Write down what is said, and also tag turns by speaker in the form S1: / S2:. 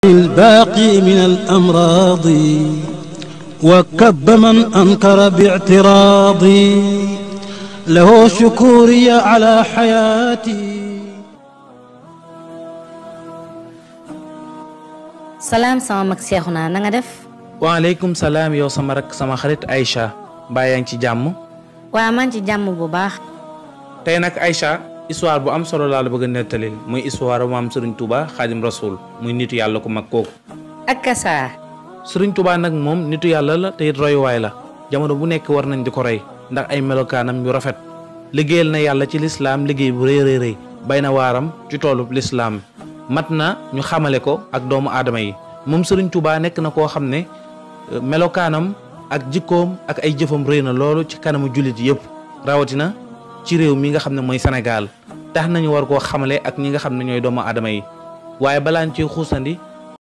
S1: الباقي من الأمراض وكب من أنكر باعتراضي له شكوري على حياتي
S2: salaam sama mag Seexuna na nga def
S3: waaleykum salaam yow sama rak sama xarit Aïcha mbaa yaa ngi ci jàmm
S2: waa man ci jàmm bu baax
S3: tey nag Aïcha histoire bu am solo laa la bëgg a nettalil muy histoire maam Serigne Touba Xaadim Rasoul muy nitu yàlla ku mag kooku
S2: ak kasaa
S3: Serigne Touba nag moom nitu yàlla la te it royuwaay la jamono bu nekk war nañ di ko roy ndax ay melokaanam yu rafet liggéeyal na yàlla ci lislaam liggéey bu rëy rëy rëy bay na waaram ci toolub lislaam mat na ñu xamale ko ak doomu aadama yi moom Serigne Touba nekk na koo xam ne melokaanam ak jikkoom ak ay jëfam rëy na loolu ci kanamu jullit yëpp rawatina ci réew mi nga xam ne mooy Sénégal tax nañu war koo xamale ak ñi nga xam ne ñooy doomu aadama yi waaye balaa ñu ciy xuusandi